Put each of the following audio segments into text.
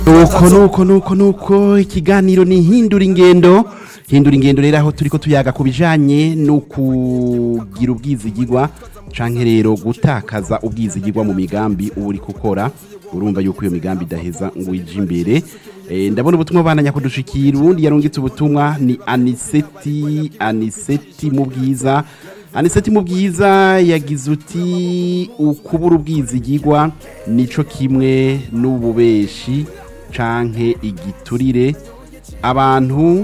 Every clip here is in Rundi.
nuko nuko nuko nuko ikiganiro ni hindura ingendo hindura ingendo rero aho turiko tuyaga ku bijanye no kugira ubwizigirwa canke rero gutakaza ubwizigirwa mu migambi uba uriko ukora urumva yuko iyo migambi idaheza ngo ije imbere Eh, ndabona ubutumwa bananya kudushikira uwundi yarungitse ubutumwa ni aniseti aniseti mu bwiza aniseti mu bwiza yagize uti ukubura ubwizigirwa nico kimwe n'ububeshi canke igiturire abantu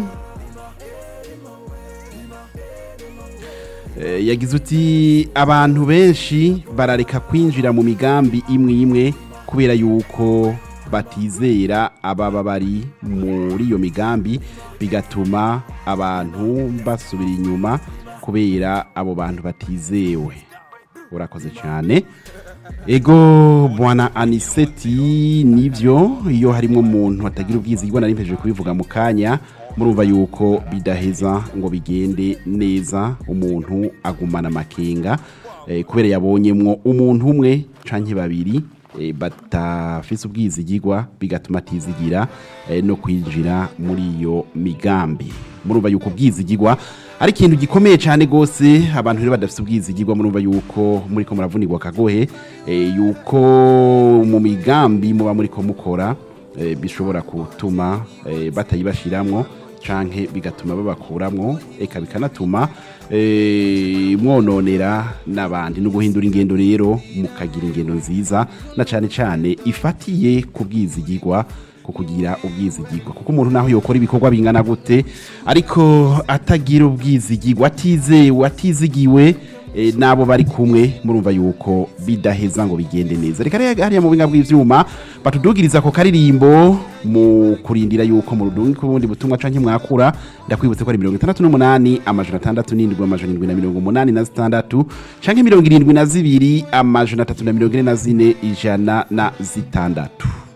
Eh, yagize uti abantu benshi barareka kwinjira mu migambi imwe imwe kubera yuko batizera ababa bari muri iyo migambi bigatuma abantu basubira inyuma kubera abo bantu batizewe urakoze cyane ego bwana aniseti nibyo iyo harimo umuntu atagira ubwizigirwa nari mpejeje kubivuga mu kanya murumva yuko bidaheza ngo bigende neza umuntu agumana amakenga eh, kubera yabonyemwo umuntu umwe canke babiri eh, batafise ubwizigirwa bigatuma atizigira eh, no kwinjira muri iyo migambi murumva yuko ubwizigirwa ari ikintu gikomeye cyane gose abantu rero badafite ubwizigirwa murumva yuko muriko muravunirwa akagohe eh, yuko mu migambi muba muriko mukora eh, bishobora gutuma eh, batayibashiramwo canke bigatuma babakuramwo eka bikanatuma eh, mwononera n'abandi no guhindura ingendo rero mukagira ingendo nziza na cane cane ifatiye ku bwizigirwa ku kugira ubwizigirwa kuko umuntu naho yokora ibikorwa bingana gute ariko atagira ubwizigirwa atizewe atizigiwe eh, nabo bari kumwe murumva yuko bidaheza ngo bigende neza reka rero hariya mu binga bw'ivyuma batudugiriza ko karirimbo mu kurindira yuko mu rudungi kubundi butumwa canke mwakura ndakwibutse ko ari 68 amajana 67 amajana 786 canke 72 amajana 344 ijana na zitandatu